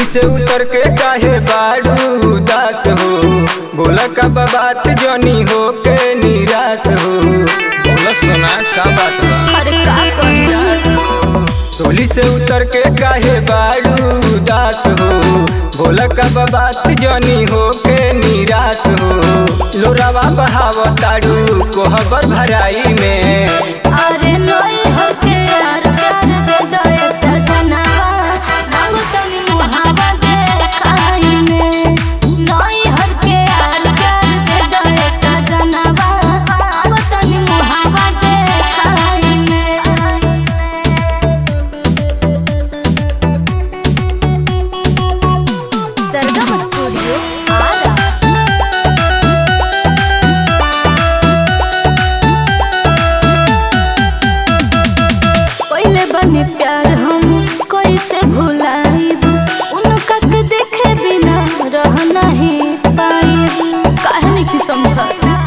से उतर के काहे बाड़ू उदास हो बोला का बात जनी हो के निराश हो बोला सोना का बात बा अरे का कहिया टोली से उतर के काहे बाड़ू उदास हो बोला का बात जनी हो के निराश हो लोरावा बहाव ताड़ू कोहबर भराई में अरे नई होके यार प्यार दे दो ए सजनवा मांगो तनी मुहावा दे खाई में नई होके यार प्यार दे दो ए सजनवा मांगो तनी मुहावा दे खाई में सरगम स्टूडियो आरा पहले बने प्यार हम कैसे भुलाइब उनका के देखे बिना रह नहीं पाइब काहे नहीं समझ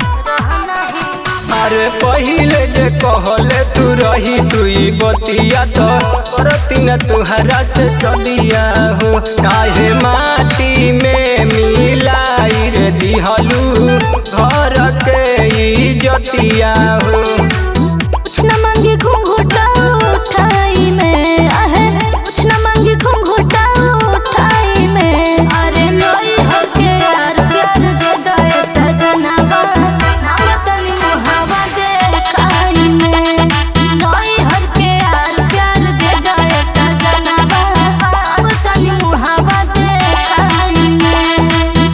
अरे पहिले जे कहले तू रही तुई बतिया तो करती न तुहरा से सदिया हो काहे माटी में मिलाई रे दिहलू घर के इजतिया हो कुछ न मांगे घूंघटा उठाई में आहे कुछ न मांगे घूंघटा उठाई में अरे नई होके यार प्यार दे दो ए सजनवा मांगो तनी मुहावा दे खाई में नई होके यार प्यार दे दो ए सजनवा मांगो तनी मुहावा दे खाई में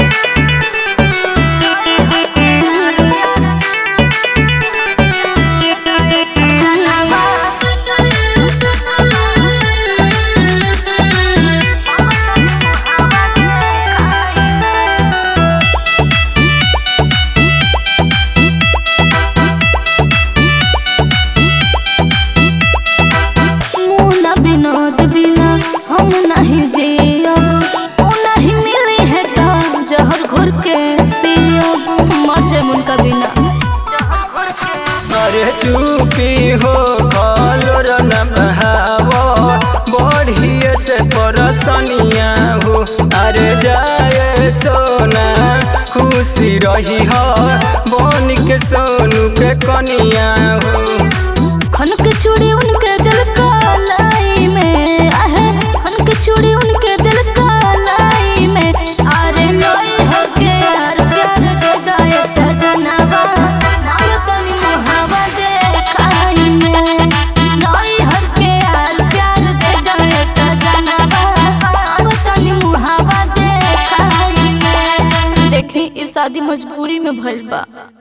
मुना विनोद बिना हम नहीं जियब ओ नहीं मिली है तो जहर घोर के पियब मर जाए उनका बिना अरे चुपी हो कलोर न बहावो बढ़िए से परसनिया हो अरे जाए सोना खुशी रही हो बन के सोनू के कनिया हो खन के चूड़ी उनके दिल का लाई में आहे खन के चूड़ी उनके दिल का लाई में अरे नई होके यार प्यार दे दो ए सजनवा मांगो तनी मुहावा दे खाई में नई होके यार प्यार दे दो ए सजनवा मांगो तनी मुहावा दे खाई में देखी ई शादी मजबूरी में भइल बा